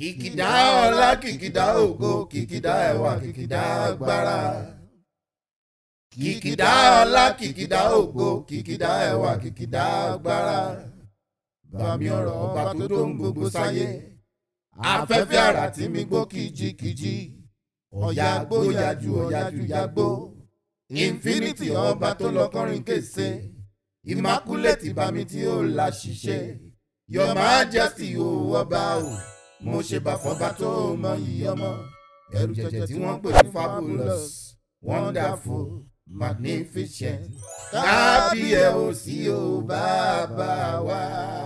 kìkìdá ọlá kìkìdá ògo kìkìdá ẹwà kìkìdá agbára. kìkìdá ọlá kìkìdá ògo kìkìdá ẹwà kìkìdá agbára. bàmí ọ̀rọ̀ ọba tó dó ń gbogbo sáyé. afẹ́fẹ́ àrà tí mi gbó kìjikìji. ọ̀yà gbó yájú ọ̀yájú yágbó. infinity ọba tó lọ́kọrin kése. immaculate bàmí tí ó la ṣiṣẹ́. your majesty o ọba o mo ṣe bàfọ́bá tó mọ yìí ọmọ ẹrù jẹjẹ tí wọ́n pè ní fabulous wonderful magnificent kábíyẹ̀ ò sí o bàbá wa.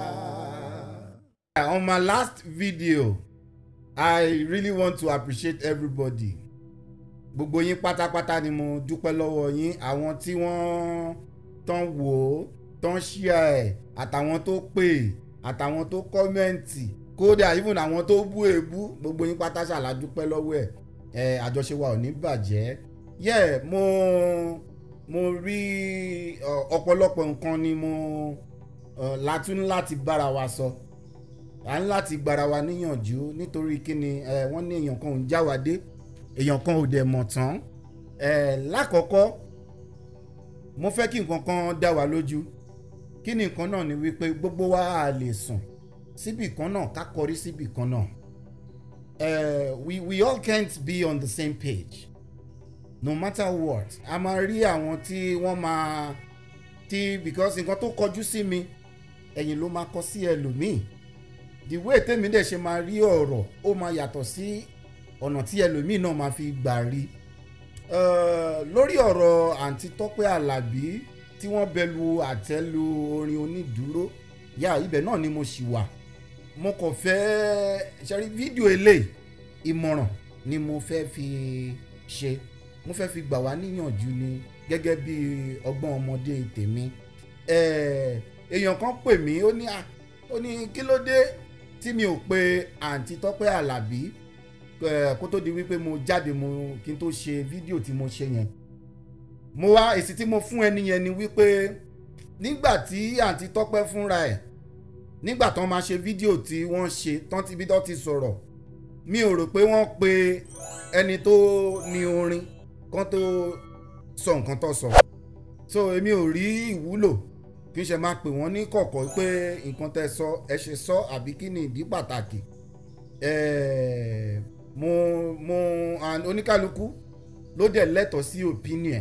on my last video i really want to appreciate everybody gbogbo yín pátápátá ni mo dúpẹ́ lọ́wọ́ yín àwọn tí wọ́n tán wò ó tán ṣíà ẹ̀ àtàwọn tó pè àtàwọn tó kọ́mẹ́ǹtì kódà even àwọn tó bú èébú gbogbo yín pátá ṣàlàdúpẹ́ lọ́wọ́ ẹ̀ ẹ̀ àjọṣe wa ò ní bàjẹ́ yẹ mo mo rí ọ̀pọ̀lọpọ̀ nǹkan ni mo látún láti bára wa sọ à ń láti gbára wa níyànjú nítorí kíni wọ́n ní èèyàn kan ò ń já wa dé èèyàn kan ò dẹ̀ mọ̀ tán lákọ̀ọ́kọ́ mo fẹ́ kí nǹkan kan dá wa lójú kí ni nǹkan náà ni wípé gbogbo wa á lè sùn síbì kan náà ká kọrí síbì kan náà uh, we we all can't be on the same page no matter what a máa rí àwọn tí wọ́n máa tí because nǹkan tó kọjú sí mi ẹ̀yìn ló máa kọ sí ẹlòmíì the way tèmi dẹ̀ ṣe máa rí ọ̀rọ̀ ó máa yàtọ̀ sí ọ̀nà tí ẹlòmíì náà máa fi gbà rí lórí ọ̀rọ̀ àǹtí tọ́pẹ́ àlàbí tí wọ́n bẹ̀lú àtẹ́lu orin onídùúró yà ibẹ̀ náà ni mo ṣì wà mo kàn fẹ́ ṣẹ́rí fídíò eléyìí ìmọ̀ràn ni mo fẹ́ fi ṣe mo fẹ́ fi gbà wá níyànjú ni gẹ́gẹ́ bí ọgbọ́n ọmọdé tèmi èèyàn kan pè mí ó ní ó ní kí ló dé tí mi ò pe àǹtí tọ́pẹ́ àlàbí kó tó di wípé mo jáde mo kí n tó ṣe fídíò tí mo ṣe yẹn mo wá èsì tí mo fún ẹni yẹn ni wípé nígbà tí àǹtí tọ́pẹ́ fúnra ẹ̀ nígbà tán máa ṣe fídíò tí wọ́n ṣe tán ti bí tán ti sọ̀rọ̀ mi ò rò pé wọ́n pe ẹni tó ní orin kan tó sọ nǹkan tó sọ so èmi ò rí ìwúlò kí n ṣe máa pè wọ́n ní kọ̀kọ̀ pé nǹkan tẹ́ sọ ẹ ṣe sọ àbí kí ni ìdí pàtàkì mo mo oníkálukú ló dẹ̀ lẹ́tọ̀ọ́ sí opinion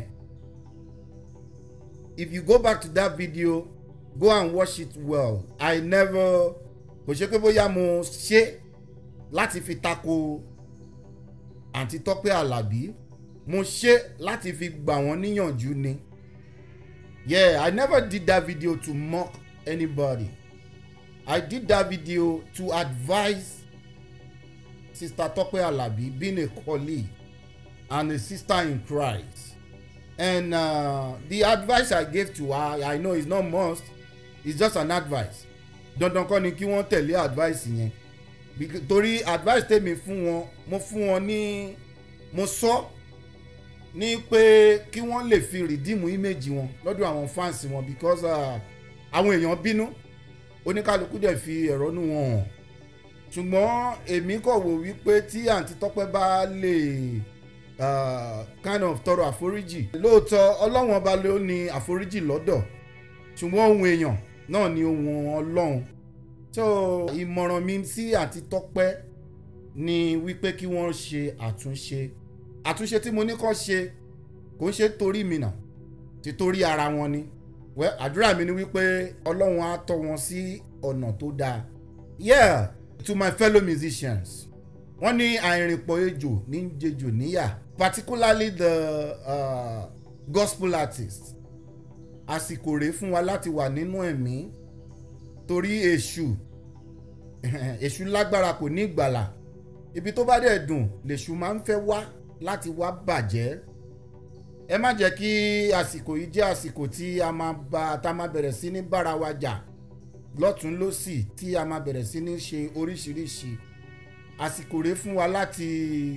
if you go back to that video go and watch it well i never kò ṣe pé bóyá mo ṣe láti fi tako àǹtí tọ́pẹ́ àlàbí mo ṣe láti fi gbà wọ́n níyànjú ni yeah i never did that video to mock anybody i did that video to advise sister tọ́pẹ́ àlàbí being a colleague and a sister in christ and uh, the advice i gave to her i know it's not must it's just an advice dandan kọ́ ni kí wọ́n tẹ̀lé advice yẹn torí advice tèmi fún wọn mo fún wọn ní mo sọ ní pé kí wọ́n lè fi rìdíìmù íméjì wọn lọ́dọ̀ àwọn fans wọn because àwọn èèyàn bínú oníkálukú dẹ̀ fi ẹ̀rọ nù wọn hàn ṣùgbọ́n èmi kọ̀ wò wípé tí àǹtí tọ́pẹ́ bá lè kind of tọrọ àforíjì lóòótọ́ ọlọ́wọ́n ọba ló ní àforíjì lọ́dọ̀ ṣùgbọ́n ohun èèyàn náà ni ohun ọlọ́run so ìmọ̀ràn mi sí àti tọ́pẹ́ ni wípé kí wọ́n ṣe àtúnṣe àtúnṣe tí mo ní kọ́ ṣe kò ń ṣe torí mi nà ti torí ara wọn ni wẹ́ àdúrà mi ni wípé ọlọ́run á tọ́ wọn sí ọ̀nà tó dáa yeah to my fellow musicians wọ́n ní àìrìnpọ̀ ejò ní jejò níyà particularly the uh, gospel artists àsìkò rèé fún wa láti wà nínú ẹ̀mí torí èṣù èṣù lágbára kò ní ìgbàlà ibi tó bá dẹ̀ dùn lèṣù máa ń fẹ́ wá láti wá bàjẹ́ ẹ má jẹ́ kí àsìkò yìí jẹ́ àsìkò tí a máa bá tá a máa bẹ̀rẹ̀ sí ní bára wa jà lọ́tún lọ́sì tí a máa bẹ̀rẹ̀ sí ní ṣe oríṣiríṣi àsìkò rèé fún wa láti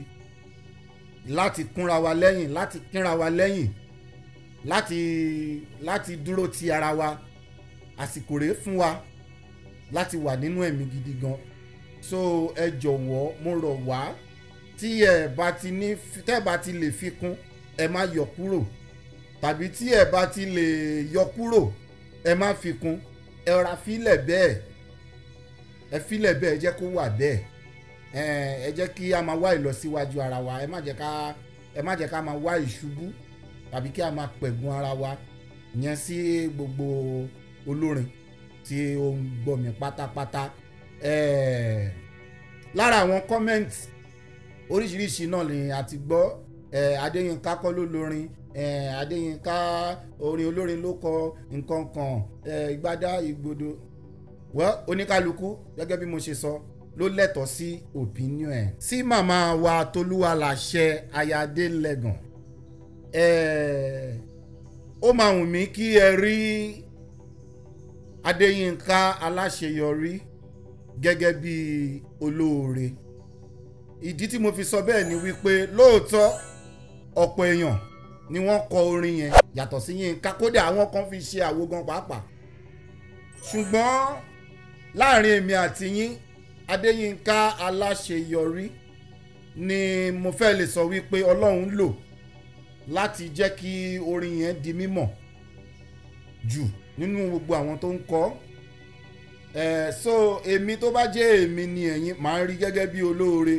láti kúnra wa lẹ́yìn láti kínra wa lẹ́yìn láti láti dúró ti ara wa àsìkò rèé fún wa láti wà nínú ẹ̀mí gidi gan so ẹ jọ̀wọ́ mo rọ̀ wá tí ẹ bá ti ní tẹ́ ẹ bá ti lè fi kún ẹ má yọ kúrò tàbí tí ẹ bá ti lè yọ kúrò ẹ má fi kún ẹ ra filẹ̀ bẹ́ẹ̀ ẹ filẹ̀ bẹ́ẹ̀ ẹ jẹ́ kó wà bẹ́ẹ̀ ẹ ẹ jẹ́ kí a máa wá ìlọsíwájú ara wa ẹ má jẹ́ ká ẹ má jẹ́ ká máa wá ìṣubú tàbí kí a máa pẹ̀gùn ara wa yẹn sí gbogbo olórin tí ó ń gbọ́ mi pátápátá ẹ lára àwọn comment oríṣiríṣi náà ni a ti gbọ́ ẹ Adéyínká kọ́ ló lórin ẹ Adéyínká orin olórin ló kọ nǹkan kan ẹ ìgbádá ìgbòdo well oníkálukú gẹ́gẹ́ bí mo ṣe sọ ló lẹ́tọ̀ọ́ sí opinion ẹ̀ sí màmá wa tolúwa làṣẹ ayáde lẹ́gàn ẹ̀ ó máa wù mí kí ẹ rí Adéyínká aláṣeyọrí gẹ́gẹ́ bí olóore ìdí tí mo fi sọ bẹ́ẹ̀ ni wípé lóòótọ́ ọ̀pọ̀ èèyàn ni wọ́n kọ orin yẹn yàtọ̀ sí Yínká kódà àwọn kan fi ṣe àwo gan pàápàá ṣùgbọ́n láàrin èmi àti yín Adéyínká aláṣeyọrí ni mo fẹ́ lè sọ wípé Ọlọ́run lò láti jẹ́ kí orin yẹn di mímọ̀ jù nínú gbogbo àwọn tó ń kọ ẹ̀ so èmi tó bá jẹ́ èmi ni ẹ̀yin màá rí gẹ́gẹ́ bí olóore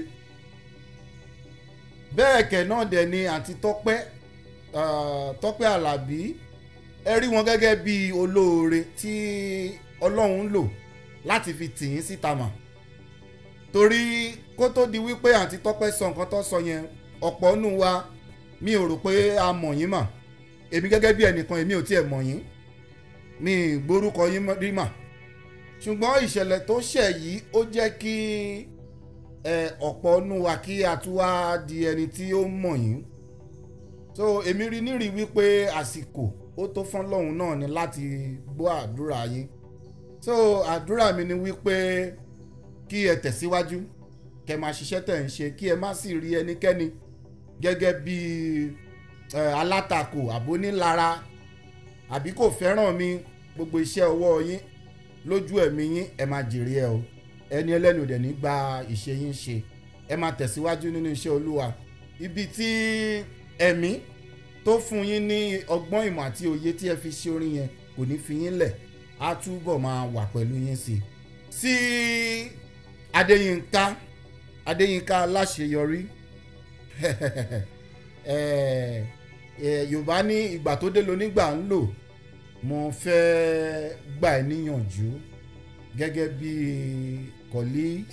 bẹ́ẹ̀ kẹ̀ náà dẹ̀ ni àti Tọ́pẹ́ Tọ́pẹ́ Àlàbí ẹ rí wọn gẹ́gẹ́ bí olóore tí Ọlọ́run lò láti fi tì yín síta mà torí kó tó di wípé àǹtí Tọ́pẹ́ sọ nǹkan tó sọ yẹn ọ̀pọ̀ nù wa mi ò rò pé a mọ̀ yín mà èmi gẹ́gẹ́ bí ẹnìkan èmi ò tiẹ̀ mọ̀ yín mi gbórúkọ yín rí mà ṣùgbọ́n ìṣẹ̀lẹ̀ tó ṣẹ̀ yìí ó jẹ́ kí ọ̀pọ̀ nù wa kí a tún wá di ẹni tí ó mọ̀ yín so èmi rí nírí wípé àsìkò ó tó fún lọ́hùn náà ni láti gbọ́ àdúrà yín so àdúrà mi ni wípé kí ẹ tẹ̀síwájú kẹ máa ṣiṣẹ́ tẹ̀ ń ṣe kí ẹ má sì rí ẹnikẹ́ni gẹ́gẹ́ bí alátakò àbónílara àbí kò fẹ́ràn mi gbogbo iṣẹ́ ọwọ́ yín lójú ẹ̀mí yín ẹ máa jèrè ẹ o ẹni ẹlẹ́nu dẹ̀ ní gba ìṣe yín ṣe ẹ máa tẹ̀síwájú nínú iṣẹ́ olúwa ibi tí ẹ̀mí tó fún yín ní ọgbọ́n ìmọ̀ àti òye tí ẹ fi ṣe orin yẹn kò ní fi yín lẹ̀ á túbọ̀ máa wà pẹ̀lú yín sí i. sí Adéyínká Adéyínká aláṣeyọrí Yorùbá ní ìgbà tó dé lónígbà ń lò mo fẹ́ gbà ẹ́ níyànjú gẹ́gẹ́ bí colleague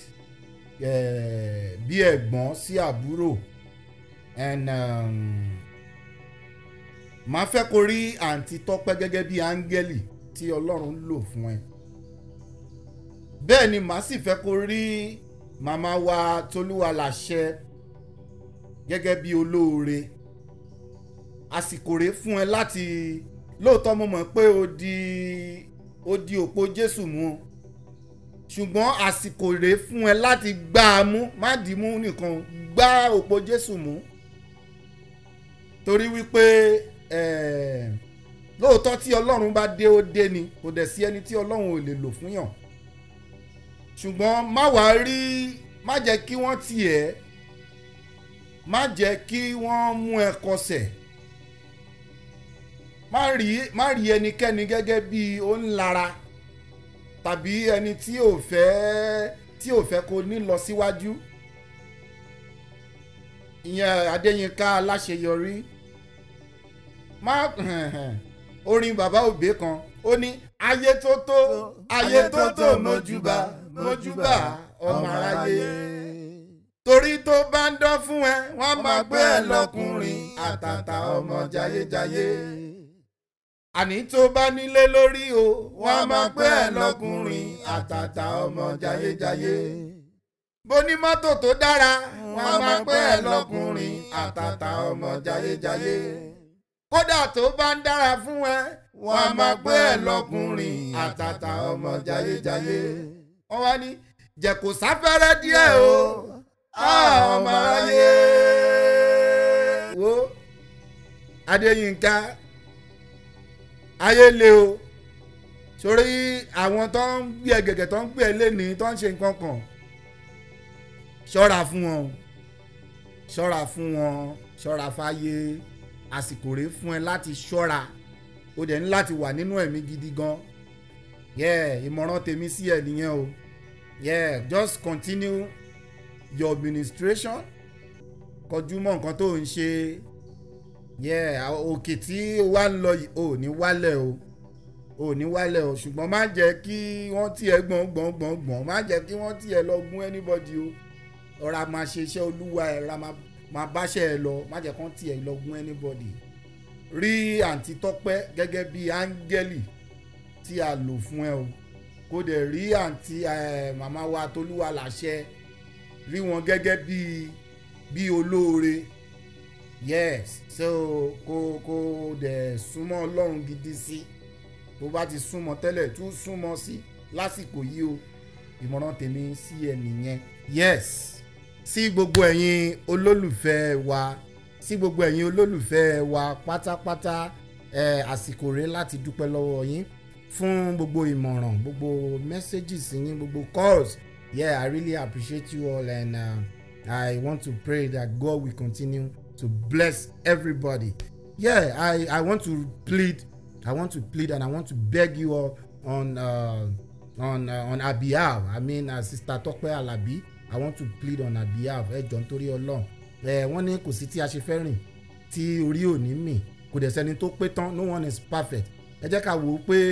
bí ẹ̀gbọ́n sí àbúrò and um, màá fẹ́ kó rí àǹtí tọ́pẹ́ gẹ́gẹ́ bí áńgẹ́lì tí ọlọ́run lò fún ẹ bẹ́ẹ̀ ni màá sì fẹ́ kó rí màmá wa tolúwa làṣẹ gẹ́gẹ́ bí olóore àsìkò rèé fún ẹ láti lóòótọ́ mo mọ̀ pé o di o di òpó jésù mú o ṣùgbọ́n àsìkò rèé fún ẹ láti gbá a mú má dì í mú nìkan gbá òpó jésù mú torí wípé lóòótọ́ tí ọlọ́run bá dé ó dé ni kò dẹ̀ sí ẹni tí ọlọ́run ò lè lò fún yàn ṣùgbọ́n má wàá rí má jẹ́ kí wọ́n tiẹ̀ má jẹ́ kí wọ́n mú ẹ kọsẹ̀ má rí má rí ẹnikẹ́ni gẹ́gẹ́ bí ó ń lara tàbí ẹni tí ò fẹ́ tí ò fẹ́ kó ní lọ síwájú ìyẹn Adéyínká aláṣeyọrí má orin bàbá òbí kan ó ní ayé tó tó ayé tó tó mojúbà mojúbà ọmọ aráyé torí tó bá ń dán fún ẹ wọ́n máa gbé ẹ lọ́kùnrin àtàtà ọmọ jayéjayé àní tó bá nílé lórí o wọ́n máa gbé ẹ lọ́kùnrin àtàtà ọmọ jayéjayé bó ní mọ́tò tó dára wọ́n máa gbé ẹ lọ́kùnrin àtàtà ọmọ jayéjayé kódà tó bá ń dára fún ẹ wọ́n máa gbé ẹ lọ́kùnrin àtàtà ọmọ jayéjayé wọ́n wá ní jẹ́ kó sáfẹ́rẹ́ díẹ̀ o ọmọ aráyé wo Adéyínká ayé le o sórí àwọn tó ń gbé ẹ gẹ̀gẹ̀ tó ń gbé ẹ lénìí tó ń ṣe nǹkan kan ṣọ́ra fún wọn o ṣọ́ra fún wọn ṣọ́ra fáyé àsìkò rèé fún ẹ láti ṣọ́ra o dẹ̀ ní láti wà nínú ẹ̀mí gidi gan yeah ìmọ̀ràn tèmi sí ẹ nìyẹn o yeah just continue your administration kọjú mọ́ nǹkan tó ń ṣe yeah òkè tí o wá ń lọ yìí ò ní wálẹ̀ o ò ní wálẹ̀ o ṣùgbọ́n má jẹ́ kí wọ́n tiẹ̀ gbọ̀n gbọ̀n gbọ̀n gbọ̀n má jẹ́ kí wọ́n tiẹ̀ lọ gún anybody o ọ̀rá máa ṣe iṣẹ́ olúwa ẹ̀ ra máa báṣẹ́ ẹ lọ má jẹ́ kán tiẹ̀ lọ gún anybody rí àǹtí tọ́pẹ́ gẹ́gẹ́ bí áńgẹ́lì tí a lò fún ẹ o kó dẹ̀ rí àǹtí màmá wa tolúwa làṣẹ rí wọn gẹ́gẹ́ bí bí olóore yes so kó kó dẹ̀ súnmọ́ ọlọ́run gidi sí tó bá ti súnmọ́ tẹ́lẹ̀ tún súnmọ́ sí lásìkò yìí o ìmọ̀ràn tèmi sí ẹ nìyẹn yes sí gbogbo ẹ̀yin olólùfẹ́ wa sí gbogbo ẹ̀yin olólùfẹ́ wa pátápátá ẹ̀ àsìkò rẹ̀ láti dúpẹ́ lọ́wọ́ yín fún gbogbo ìmọ̀ràn gbogbo messages yín gbogbo calls yeah i really appreciate you all and uh, i want to pray that god will continue to bless everybody yeah i i want to plead i want to plead and i want to beg you all on uh, on uh, on our behalf i mean uh, sister Tọ́pẹ́ Alabi i want to plead on her behalf ẹ jọ nítorí Ọlọ́run ẹ wọ́n ní kò sí tí a ṣe fẹ́ rìn tí orí ò ní mì kò dẹ̀ sẹ́ni tó pé tán no one is perfect ẹ jẹ́ ká wò ó pé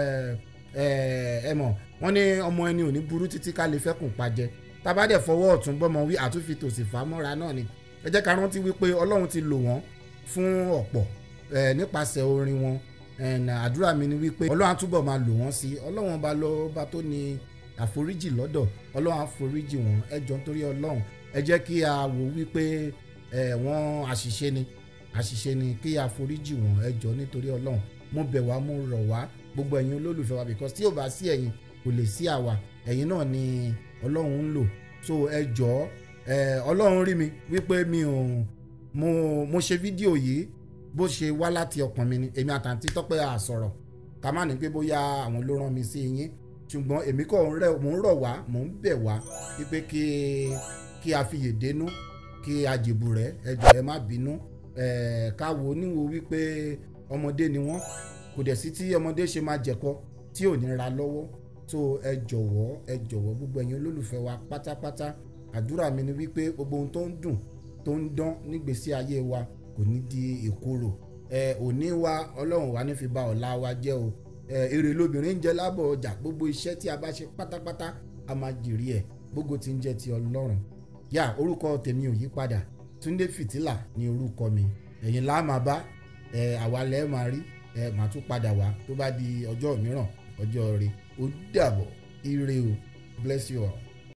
ẹ mọ̀ wọ́n ní ọmọ ẹni ò ní burú títí ká lè fẹ́kùn pàjẹ́ tábà dẹ̀ fọwọ́ ọ̀tún bọ́mọ wí àtúnfi tòsì fà á mọ́ra náà ni ẹ jẹ́ ká rántí wípé Ọlọ́run ti lò wọ́n fún ọ̀pọ̀ nípasẹ̀ orin wọn àdúrà mi ni wípé Ọlọ́run á túbọ̀ máa lò wọ́n sí Ọlọ́run ọba lọ́ba tó ní àforíjì lọ́dọ̀ ọlọ́run àforíjì wọn ẹ jọ nítorí ọlọ́run ẹ jẹ́ kí a wò wípé ẹ wọ́n àṣìṣe ni àṣìṣe ni kí a foríjì wọn ẹ jọ nítorí ọlọ́run mo bẹ̀ wá mo rọ̀ wá gbogbo ẹ̀yin olólùfẹ́ wa because tí ò bá sí ẹ̀yin kò lè sí àwa ẹ̀yin náà ni ọlọ́run ń lò so ẹ jọ ẹ ọlọ́run rí mi wípé mi ò mo mo ṣe fídíò yìí bó ṣe wá láti ọkàn mi ni èmi àtàntí tọ́pẹ́ àsọ̀rọ̀ ká má ní pé bóyá àwọn ló rán mi sí yín ṣùgbọ́n èmi kò ń rẹ̀ mò ń rọ̀ wá mò ń bẹ̀ wá wípé kí kí a fi yèdénú kí a jèbù rẹ̀ ẹ jọ̀ọ́ ẹ má bínú ká wò ó níwò wípé ọmọdé ni wọ́n kò dẹ̀ sí tí ọmọdé ṣe máa jẹ̀kọ tí ò ní ra lọ́wọ́ tó ẹ jọ̀wọ́ ẹ jọ̀wọ́ gbogbo ẹ̀yin olólùfẹ́ wa pátápátá àdúrà mi ni wípé gbogbo ohun tó ń dùn tó ń dán nígbésí ayé wa kò ní di ìkorò ẹ òní wa ọlọ́run wa ní fi ba ọ̀la wa jẹ́ o èrè lobìnrin ń jẹ lábọ̀ ọjà gbogbo iṣẹ́ tí a bá ṣe pátápátá a máa jèrè ẹ̀ gbogbo tí ń jẹ́ ti ọlọ́run yá orúkọ tèmi ò yí padà túndé fìtílà ní orúkọ mi ẹ̀yin lá máa bá ẹ̀ àwa lẹ́ máa rí ẹ̀ máa tún padà wá tó bá di ọjọ́ mìíràn ọjọ́ rẹ̀ ó dàbọ̀ ire o bless you all.